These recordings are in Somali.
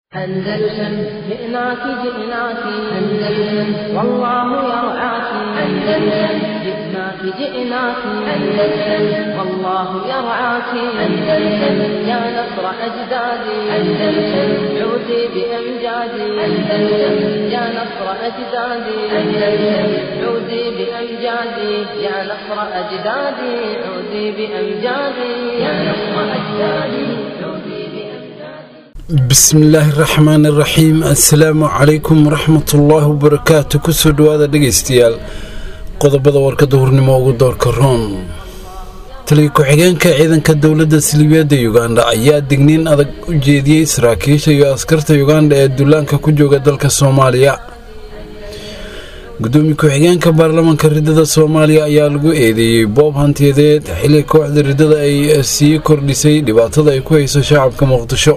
أندلسن جئناك جئناك أندلسن والله يرعاك أندلسن جئناك جئناك أندلسن والله يرعاك أندلسن يا نصر أجدادي أندلسن عودي بأمجادي أندلسن يا نصر أجدادي أندلسن عودي بأمجادي يا نصر أجدادي عودي بأمجادي يا نصر أجدادي عودي بأمجادي bismillaahi raxmaan iraxiim assalaamu calaykum waraxmatullaahi wabarakaatu kusoo dhowaada dhegaystayaal qodobada warkada hurnimo ugu doorka roon taliya ku-xigeenka ciidanka dowladda siliibiyadda yuganda ayaa digniin adag u jeediyey saraakiisha iyo askarta yuganda ee dullaanka ku jooga dalka soomaaliya gudoomiye ku-xigeenka baarlamaanka ridada soomaaliya ayaa lagu eedeeyey boob hantiyadeed xilli kooxda ridada ay sii kordhisay dhibaatada ay ku hayso shacabka muqdisho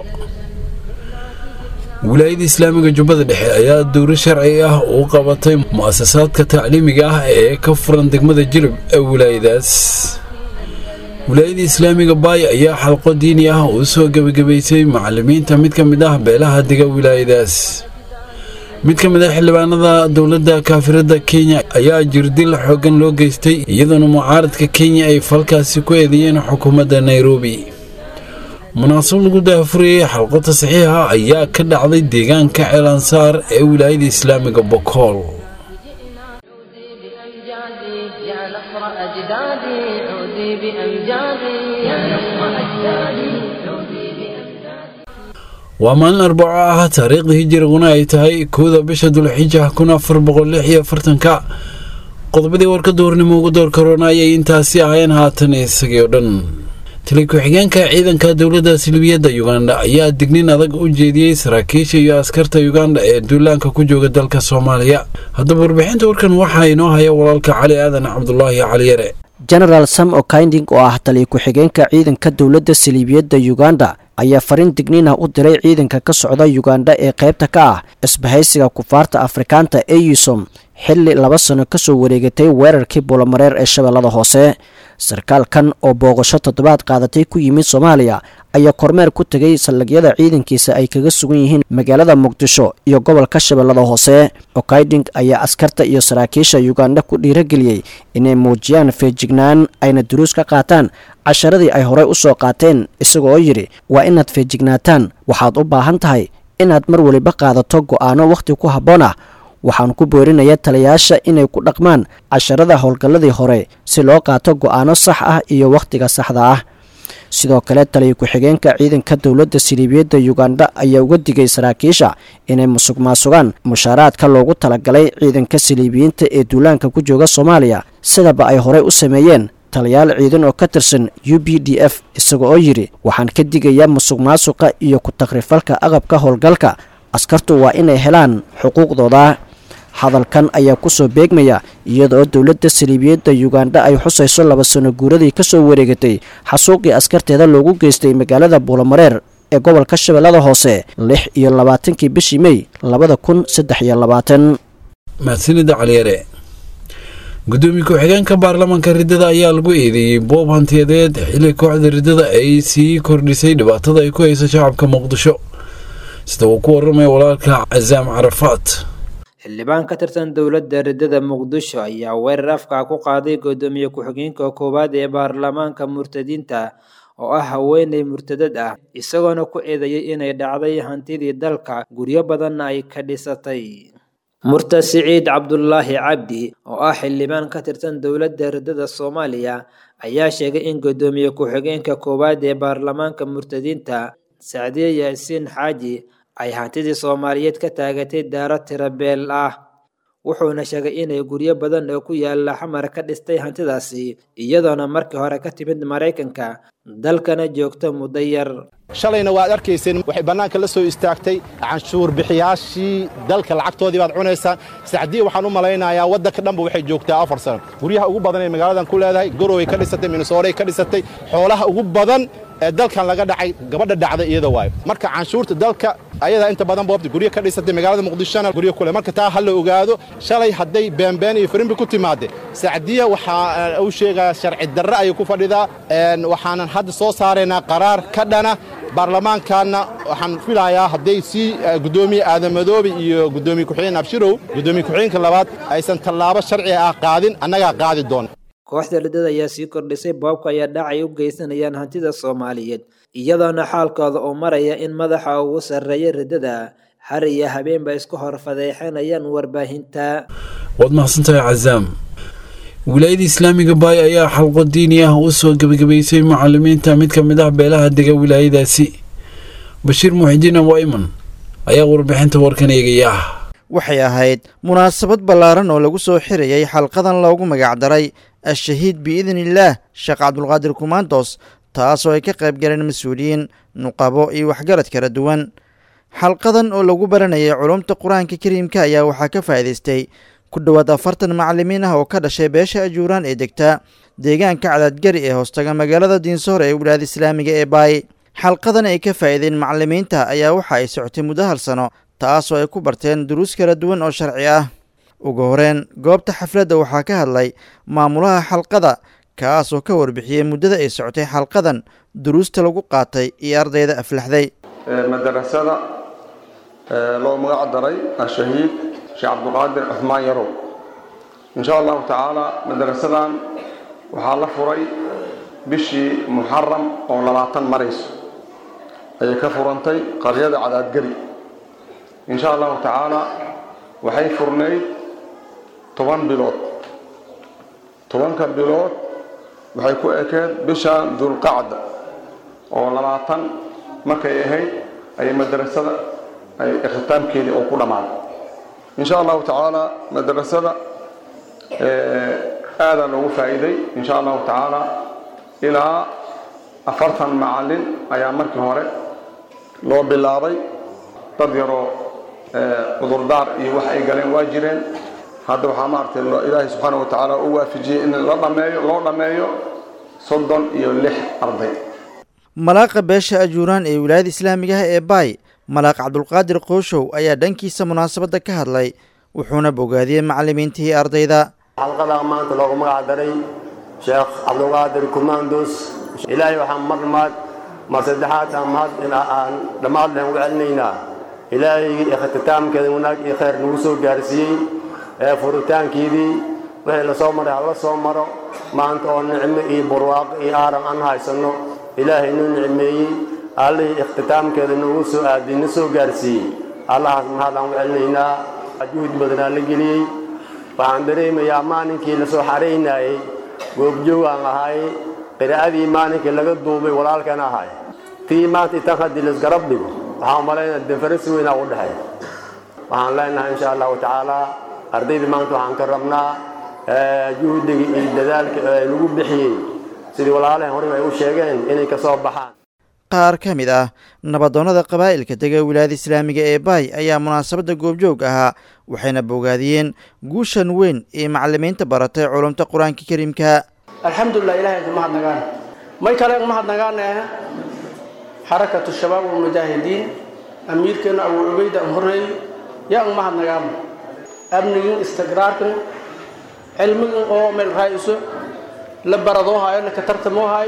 wilaayada islaamiga jubbada dhexe ayaa dowro sharci ah uu qabatay mu-asasaadka tacliimiga ah ee ka furan degmada jilib ee wilaayadaas wilaayada islaamiga baay ayaa xalqo diini ah uu soo gebagabaysay macalimiinta mid ka mid ah beelaha dega wilaayadaas mid ka mid ah xildhibaanada dowladda kaafirada kenya ayaa jirdil xoogan loo geystay iyadoona mucaaradka kenya ay falkaasi ku eedeeyeen xukuumadda nairobi munaasab lagu daafurayey xalqota saxiixa ayaa ka dhacday deegaanka ceelansaar ee wilaayada islaamiga bokool عودي بأمجادي يا نصر أجدادي عودي بأمجادي يا نصر أجدادي عودي بأمجادي waa maalin arbaco ah taariikhda hijiriguna ay tahay kowda bisha dulxija kun afar boqol lix iyo afartanka qodobadii warka duurnimo ugu door karoona ayay intaasi ahayeen haatan isagii oo dhan tali ku-xigeenka ciidanka dowladda silibiyadda yuganda ayaa dignin adag u jeediyey saraakiisha iyo askarta yuganda ee duulaanka ku jooga dalka soomaaliya haddaba warbixinta warkan waxaa inoo haya walaalka cali aadan cabdulaahi cali yare genaraal sam okinding oo ah taliya ku-xigeenka ciidanka dowladda saliibiyadda yuganda ayaa fariin digniin ah u diray ciidanka ka socda yuganda ee qaybta ka ah isbahaysiga kufaarta afrikaanta eusom xilli laba sano kasoo wareegatay weerarkii buulamareer ee shabeellada hoose sarkaalkan oo booqasho toddobaad qaadatay ku yimid soomaaliya ayaa kormeer ku tegay saldhigyada ciidankiisa ay kaga sugan yihiin magaalada muqdisho iyo gobolka shabeellada hoose okayding ayaa askarta iyo saraakiisha yuganda ku dhiirageliyey inay muujiyaan feejignaan ayna duruus ka qaataan casharadii ay horey u soo qaateen isagoo yidhi waa inaad feejignaataan waxaad u baahan tahay inaad mar weliba qaadato go'aano wakhti ku habboon ah waxaan ku boorinayaa taliyayaasha inay ku dhaqmaan casharada howlgalladii hore si loo qaato go'aano sax ah iyo wakhtiga saxda ah sidoo kale taliya ku-xigeenka ciidanka dowladda siliibiyadda yuganda ayaa uga digay saraakiisha inay musuq maasugaan mushaaraadka loogu talagalay ciidanka siliibiyiinta ee duulaanka ku jooga soomaaliya sidaba ay horey u sameeyeen taliyaal ciidan oo ka tirsan u b d f isaga oo yidhi waxaan ka digayaa musuq maasuqa iyo ku-takrifalka aqabka howlgalka askartu waa inay helaan xuquuqdooda hadalkan ayaa kusoo beegmaya iyada oo dowladda saliibiyadda yuganda ay xusayso laba sano guuradii kasoo wareegatay xasuuqii askarteeda loogu geystay magaalada buulamareer ee gobolka shabeellada hoose lix iyo labaatankii bishii mey labada kun saddex iyo labaatan mahadsanida caliyare gudoomiye ku-xigeenka baarlamaanka ridada ayaa lagu eedeeyey boob hantiyadeed xilli kooxda ridada ay sii kordhisay dhibaatada ay ku hayso shacabka muqdisho sida uu ku waramaya walaalka casaam carafaat xildhibaan ka tirsan dowladda ridada muqdisho ayaa weerar afka ku qaaday gudoomiye ku-xigeenka koowaad ee baarlamaanka murtadiinta oo ah haweeney murtadad ah isagoona ku eedeeyay inay dhacday hantidii dalka guryo badanna ay ka dhisatay murtad siciid cabdulaahi cabdi oo ah xildhibaan ka tirsan dowladda ridada soomaaliya ayaa sheegay in gudoomiye ku-xigeenka koowaad ee baarlamaanka murtadiinta sacdiye yaasiin xaaji ay hantidii soomaaliyeed ka taagatay daaro tirabeel ah wuxuuna sheegay inay guryo badan oo ku yaala xamar ka dhistay hantidaasi iyadoona markii hore ka timid maraykanka dalkana joogto muddo yar shalayna waad arkayseen waxay bannaanka la soo istaagtay canshuur bixiyaashii dalka lacagtoodii baad cunaysaan sacdiya waxaan u malaynayaa waddanka dhanba waxay joogtaa afar sano guryaha ugu badan ee magaaladan ku leedahay goroway ka dhisatay minnesooray ka dhisatay xoolaha ugu badan ee dalkan laga dhacay gabadha dhacday iyada waayo marka canshuurta dalka ayadaa inta badan boobta guryo ka dhisatay magaalada muqdishona guryo kule marka taa ha la ogaado shalay hadday beenbeen iyo firimbi ku timaadde sacdiya waxaa uu sheegaa sharci darre ayay ku fadhidaa waxaanan hadda soo saaraynaa qaraar ka dhana baarlamaankaanna waxaan filayaa hadday si guddoomiye aadamadoobe iyo guddoomiye ku-xigeen abshirow guddoomiye ku-xigeenka labaad aysan tallaabo sharciga ah qaadin annagaa qaadi doona kooxda ridada ayaa sii kordhisay boobka ayaa dhacay u geysanayaan hantida soomaaliyeed iyadoona xaalkooda uu maraya in madaxa ugu sarreeya ridada har iyo habeenba isku hor fadeexanayaan warbaahinta waad mahadsantahay cazaam wilaayada islaamiga baay ayaa xalqo diini ah u soo gebagabaysay macalimiinta mid ka mid ah beelaha dega wilaayadaasi bashiir muxidiin awaiman ayaa warbixinta warkan eegaya waxay ahayd munaasabad ballaaran oo lagu soo xirayay xalqadan loogu magacdaray al-shahiid biidniillaah sheekh cabdulqaadir kumaandos taasoo ay ka qayb galeen mas-uuliyiin nuqabo iyo waxgarad kala duwan xalqadan oo lagu baranayay culumta qur-aanka kariimka ayaa waxaa ka faa'iidaystay ku dhowaad afartan macalimiin ah oo ka dhashay beesha ajuuraan ee degta deegaanka cadaadgari ee hoostaga magaalada diinsoor ee wilaayada islaamiga ee baay xalqadan ay ka faa'iideen macalimiinta ayaa waxa ay socotay muddo hal sano taasoo ay ku barteen duruus kala duwan oo sharci ah ugu horeen goobta xafladda waxaa ka hadlay maamulaha xalqada kaasoo ka warbixiyey muddada ay socotay xalqadan duruusta lagu qaatay iyo ardayda aflaxday madarasada loo magac daray ashahiid sheekh cabduqaadir cuhmaan yarow insha allahu tacaala madarasadan waxaa la furay bishii muxaram oo labaatan marayso ayay ka furantay qaryada cadaadgari insha allahu tacaala waxay furnayd toban bilood tobanka bilood waxay ku ekeed bisha dulqacda oo labaatan markay ahayd ayay madarasada ay ikhitaamkeedii oo ku dhammaaday insha allahu tacaala madarasada aadaa loogu faa'iiday insha allahu tacaala ilaa afartan macallin ayaa markii hore loo bilaabay dad yaroo cudurdaar iyo wax ay galeen waa jireen hadda waxaa maaragtay ilaahay subxaana wa tacaala u waafajiyey in la dhameeyo loo dhammeeyo soddon iyo lix arday malaaqa beesha ajuuraan ee wilaayada islaamiga ah ee baay malaaq cabdulqaadir qooshow ayaa dhankiisa munaasabadda ka hadlay wuxuuna bogaadiyey macallimiintii ardayda xalqada maanta loogu magac daray sheekh cabdulqaadir kumaandos ilaahay waxaan mar maad mar saddexaad aan mahad aan dhammaad lehen uga celinaynaa ilaahaygii ikhtitaamkeeda wanaag iyo khayr nagu soo gaarsiiyey ee furitaankeedii wixii lasoo maray hala soo maro maanta oo nicmo iyo barwaaqo iyo aaran aan haysanno ilaahay nuu nicmeeyey allihii ikhtitaamkeeda nagu soo aadiyey na soo gaarsiiyey allahaas mahad aan uga celinaynaa juhud badanaa la geliyey waxaan dareemayaa maalinkii lasoo xaraynayey goobjoog aan ahay qiraa'adii maalinkii laga duubay walaalkan ahay tii maanta itan haddii laisgarab dhigo waxaan umalaynaa deferensi weynaa u dhexeey waxaan leenahay insha allahu tacaala ardaydii maanta waxaan ka rabnaa juhdiga iyo dadaalka ee lagu bixiyey sidii walaalahan horeba ay u sheegeen inay ka soo baxaan qaar ka mid ah nabadoonnada qabaa'ilka dega wilaayada islaamiga ee baay ayaa munaasabadda goobjoog ahaa waxayna bogaadiyeen guushan weyn ee macallimiinta baratay culumta qur-aanka kariimka alxamdulilah ilahay ka mahadnagaan may kale mahadnagaane xarakatu shabaab walmujaahidiin amiirkeena abu cubayda an horreey yaa un mahadnagaan amnigin istiqraarkan cilmigin oo meel raa'iso la baradoo hayo la katartamoo hayo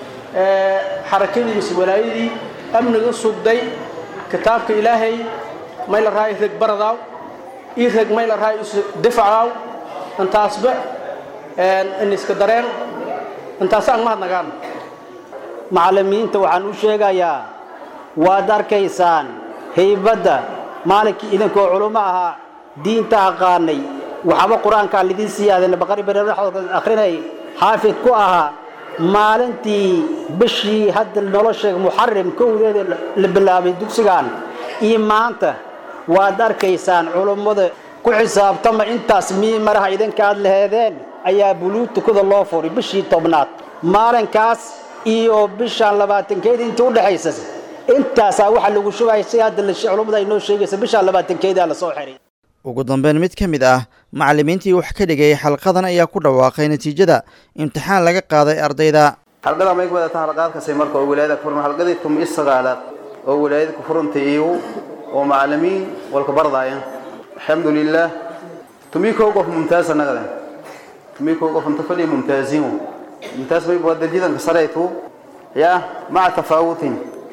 xarakadii mise walaayadii amniga sugday kitaabka ilaahay may la raayo reg baradaaw ii reg may la raayo isu difacaaw intaasba in iska dareen intaas aan mahadnagaan macallimiinta waxaan u sheegayaa waad arkaysaan haybadda maalinkii idinkoo culummo ahaa diinta aqaanay waxba qur-aankaa lidin siyaadeen baqari bareeraxooda akhrinay xaafid ku ahaa maalintii bishii hadda nolosha muxarim kowdeeda la bilaabay dugsigan iyo maanta waad arkaysaan culummada ku xisaabtama intaas mii maraha idinkaad laheedeen ayaa buluug tukada loo furay bishii tobnaad maalinkaas iyo bishaan labaatankeeda intii udhexaysa intaasaa waxaa lagu shugaya si hadda culummada ay noo sheegaysa bishaan labaatankeedaa lasoo xiray ugu dambeyn mid ka mid ah macallimiintii wax ka dhigayay xalqadan ayaa ku dhawaaqay natiijada imtixaan laga qaaday ardayda xalqada may ku wadataa halqaadkasay marka oo wilaayada ku furan halqadii tum i sagaalaad oo wilaayada ku furantay iyu oo macallimiin walka bardaaya alxamdulilah tumii kow qof mumtaaz annagada tumii kow qof inta fadhiya mumtaaziin mumtaaz may waa darjidanka saraytu yaa maca tafaawutin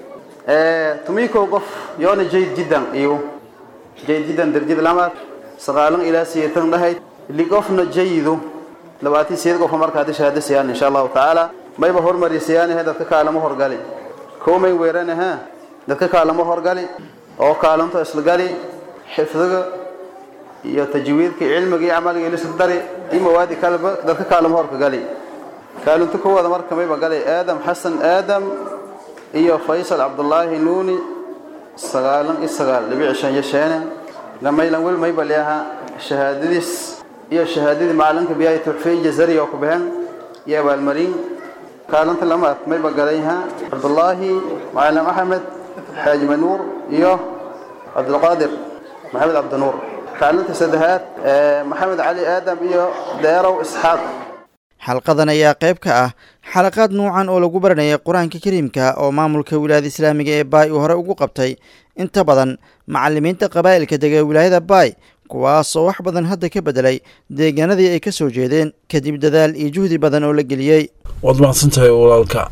tumiko qof yoona jayd jiddan iyo jayd jiddan darjid lamaad sagaalan ilaa siyeetan dhahayd li qofna jayidu labaatan siyeed qofa markaadi shahaado siyaan insha allahu tacaala mayba hormari siyaanahe dadka kaalamo horgali koomay weeranaha dadka kaalamo horgali oo kaalanto isla gali xifdiga iyo tajwiidka cilmiga iyo camaliga ilisla dari iyo mawaadi kaleba dadka kaalamo horka gali kaalinto kowada marka mayba galay aadam xasan aadam iyo faysal cabdullaahi nuuni sagaalan iyo sagaal dhibic shan iyo sheene gamaylan wel mayba leaha shahaadadiis iyo shahaadadii macalinka biyahay tuxfeyn jazari oo ku baxeen iyo abaalmarin kaalinta lamaad mayba galayha cabdullaahi macalin axmed xaaji manuur iyo cabdulqaadir maxamed cabdinuur kaalinta saddexaad maxamed cali aadam iyo deerow isxaaq xalqadan ayaa qayb ka ah xalaqaad nuucan oo lagu baranayay qur-aanka kariimka oo maamulka wilaayada islaamiga ee baay uu hore ugu qabtay inta badan macalimiinta qabaa'ilka dega wilaayada baay kuwaasoo wax badan hadda ka bedelay deegaanadii ay ka soo jeedeen kadib dadaal iyo juhdi badan oo la geliyey waad mahadsantahay walaalka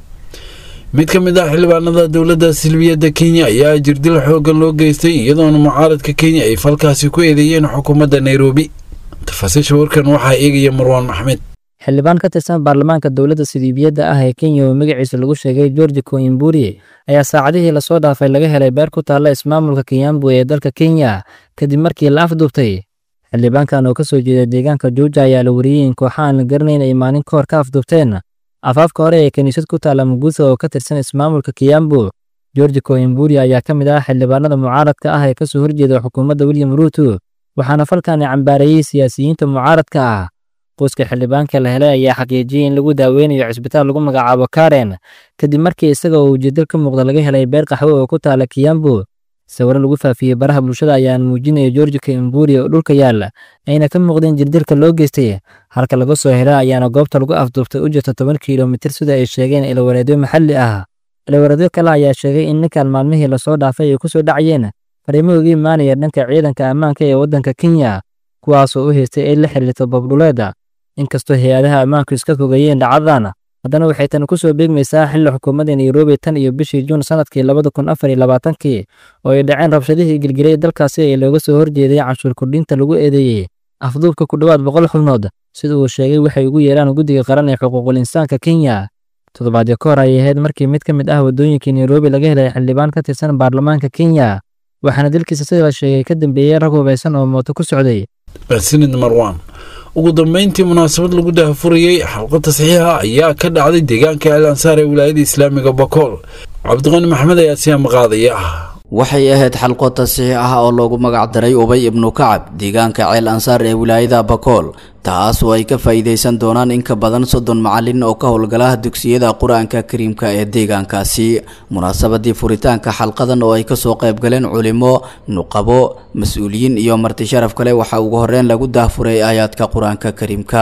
mid ka mid ah xildhibaanada dowladda silbiyadda kenya ayaa jirdil xooggan loo geystay iyadoona mucaaradka kenya ay falkaasi ku eedeeyeen xukuumadda nairobi tafaasiisha warkan waxaa eegaya marwaan maxmed xildhibaan ka tirsan baarlamaanka dowladda sidiibiyadda ah ee kenya oo magaciisa lagu sheegay georgi koimburi ayaa saacadihii lasoo dhaafay laga helay beer ku taalla ismaamulka kenyambu ee dalka kenya kadib markii la afduubtay xildhibaankan oo ka soo jeeda deegaanka juuja ayaa la wariyey in kooxa aan la garanayn ay maalin ka hor ka afduubteen afaafka hore ee kiniisad ku taalla muguutha oo ka tirsan ismaamulka kiyambu georgi koimburi ayaa ka mid ah xildhibaanada mucaaradka ah ee ka soo horjeeda xukuumadda william ruuto waxaana falkan cambaareeyey siyaasiyiinta mucaaradka ah qoyska xildhibaanka la helay ayaa xaqiijiyey in lagu daaweynayo cisbitaal lagu magacaabo karen kadib markii isaga oo ujeedal ka muuqda laga helay beer qaxwe oo ku taala kiyambu sawiro lagu faafiyey baraha bulshada ayaan muujinaya georgi koimburi oo dhulka yaalla ayna ka muuqdeen jirdilka loo geystay halka laga soo hela ayaana goobta lagu afduubtay u jirta toban kilomitir sida ay sheegeen ilawareedyo maxalli ah ilawareedyo kale ayaa sheegay in ninkan maalmihii lasoo dhaafay ay ku soo dhacayeen fariimo uga imaanaya dhanka ciidanka ammaanka ee waddanka kenya kuwaasoo u haystay ay la xiriirto babdhuleeda inkastoo hay-adaha ammaanku iska fogeeyeen dhacdadan haddana waxay tani ku soo beegmaysaa xilli xukuumadda nairobi tan iyo bishii juun sanadkii labada kun afar iyo labaatankii oo ay dhaceen rabshadihii gilgilay dalkaasi ee looga soo horjeeday canshuur kordhinta lagu eedeeyey afduubka ku dhowaad boqol xubnood sida uu sheegay waxay ugu yeeraan guddiga qaran ee xuquuqul insaanka kenya toddobaadyo ka hor ayay ahayd markii mid ka mid ah waddooyinkii nairobi laga helay xildhibaan ka tirsan baarlamaanka kenya waxaana dilkiisa sida la sheegay ka dambeeyey rag hubaysan oo mooto ku socday mahadsanid marwaan ugu dambeyntii munaasabad lagu dahafurayey xalqo tasxiixa ayaa ka dhacday deegaanka el ansaar ee wilaayada islaamiga bakool cabdiqani maxmed ayaa siyaa maqaadaya waxay ahayd xalqo tasiix ah oo loogu magac daray ubay ibnu kacab deegaanka ceel ansaar ee wilaayada bakool taas oo ay ka faa'iidaysan doonaan in ka badan soddon macalin oo ka howlgala dugsiyada qur-aanka kariimka ee deegaankaasi munaasabadii furitaanka xalqadan oo ay kasoo qayb galeen culimo nuqabo mas-uuliyiin iyo marti sharaf kale waxaa ugu horreyn lagu daahfuray aayaadka qur-aanka kariimka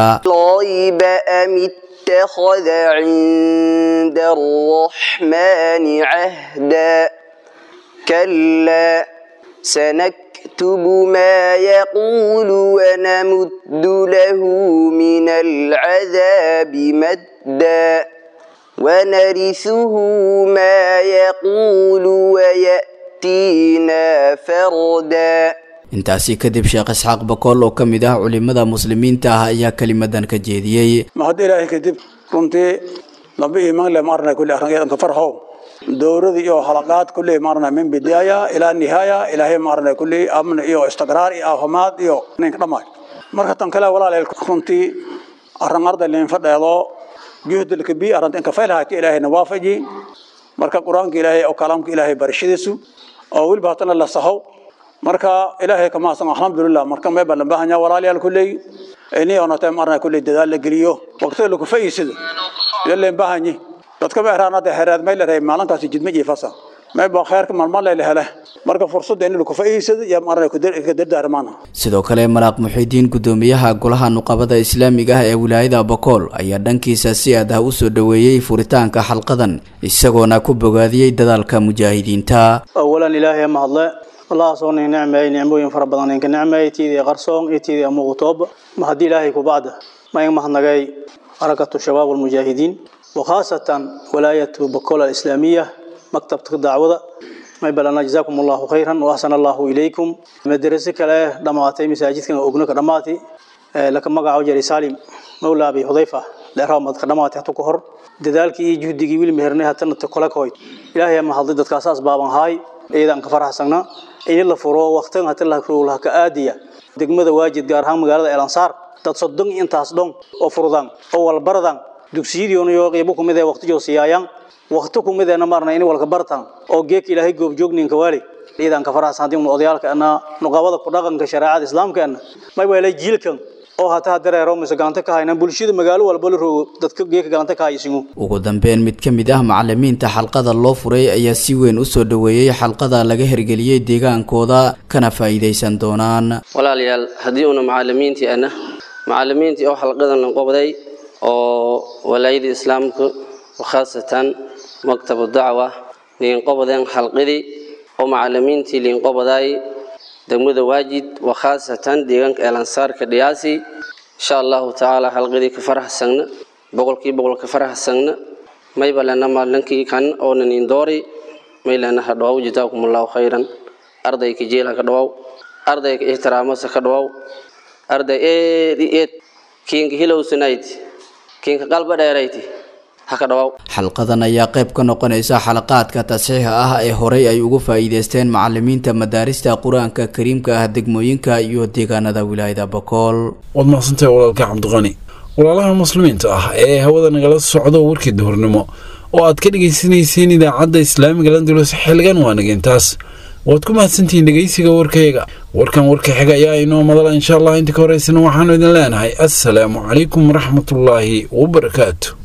اتخذ عند الرحمن عهدا كلا سنكتب ما يقول ونمد له من العذاب مدا ونرثه ما يقول ويأتينا فردا intaasi kadib sheekh isxaaq bakool oo ka mid ah culimada muslimiinta ah ayaa kelimadan ka jeediyey mahad ilaahay kadib runtii laba iimaan le maarna kulli arringeedanka farxow dowrada iyo halaqaad kulli maarna min bidaaya ilaa nihaaya ilaahay maarna kulli amn iyo istiqraar iyo aafimaad iyo ninka dhammaay marka tan kale walaaleel runtii arrin arday leen fadheedo juhdilka bi arrinta inka faylahaati ilaahayna waafaji marka qur-aanka ilaahay oo kalaamka ilaahay barashadiisu oo weliba hatana la sahow marka ilaahay ka maasan alxamdulilah marka mee baan baahanya walaalayaal kulley ini onatay marna kulley dadaal la geliyo waqtiga lagu faa'iidsado yaleen baahanyi dadka ma heraanada heraad may la reey maalintaasi jidma iyo fasa may baa khayrka marmar la hele marka fursadda in lagu faa'iidsado iyo marna ku dardaarmaana sidoo kale malaaq muxiidiin gudoomiyaha golaha nuqabada islaamiga ah ee wilaayada bakool ayaa dhankiisa si aad ah u soo dhoweeyey furitaanka xalqadan isagoona ku bogaadiyey dadaalka mujaahidiinta awalan ilaahay mahadle allah soo nin nicmeey nicmooyin fara badan ninka nicmeey tiidii qarsoon iyo tiidii muuqtoob ma haddii ilaahay ku bacda ma in mahadnagay harakatu shabaab almujaahidiin وخاصة ولاية بكول الإسلامية maktabka dacwada may balana jazaakum allahu khayran wa ahsana allahu ilaykum madraso kale dhamaatay masaajidkan ogno ka dhamaatay laka magaco jari salim mawla abi hudayfa leeraha madka dhamaatay hatu ka hor dadaalkii iyo juhdigii wiil meherna hatana ta kala koy ilaahay ma hadlay dadkaas asbaaban haay eedan ka faraxsana in la furo waqtigan hata la ruulaha ka aadiya degmada waajid gaar ahaan magaalada elansaar dad soddon intaas dhon oo furudaan oo walbaradan dugsiyadiiona yoo qiibo kumid ee waqti joosiyaayaan waqti kumid ee marna in walka bartaan oo geek ilaahay goob joogninka waali ciidan ka faraxsan hadii odayaalka ana nuqabada ku dhaqanka shariicada islaamka ana may weelay jiilkan oo hataa dareero mise galanta ka hayna bulshada magaalo walba la rogo dadka geeka galanta ka haysigu ugu dambeyn mid ka mid ah macalimiinta xalqada loo furay ayaa si weyn u soo dhoweeyey xalqada laga hergeliyey deegaankooda kana faa'iidaysan doonaan walaalayaal haddii una macalimiintii ana macalimiintii oo xalqadan qobday oo walaayada islaamka khaasatan maktabu dacwa liinqobadeen xalqadii oo macalimiintii liinqobaday degmada waajid wakhaasatan deegaanka eelansaarka dhiyaasi insha allahu tacaala xalqadii ka faraxsagna boqolkii boqol ka faraxsagna mayba lena maalinkii kan oonan indoori may lena ha dhawaw jazaakum allahu khayran ardayka jeel ha ka dhawaw ardayka ixtiraamasa ka dhawaw arday eed i eed kiinka hilowsanayd kiinka qalba dheerayti xalqadan ayaa qayb ka noqonaysa xalaqaadka tasxiixa ah ee horey ay ugu faa'iideysteen macalimiinta madaarista qur-aanka kariimka ah degmooyinka iyo deegaanada wilaayada bakool waad maqsantahay walaalka cabdiqani walaalaha muslimiinta ah ee hawada nagala socdo warkii duhurnimo oo aad ka dhegaysanayseen idaacadda islaamiga landulus xilligan waa nageentaas waad ku mahadsantihiin dhegeysiga warkayaga warkan warka xiga ayaa inoo madala insha allah inta ka horeysana waxaanu idin leenahay assalaamu calaykum waraxmatullaahi wabarakaatu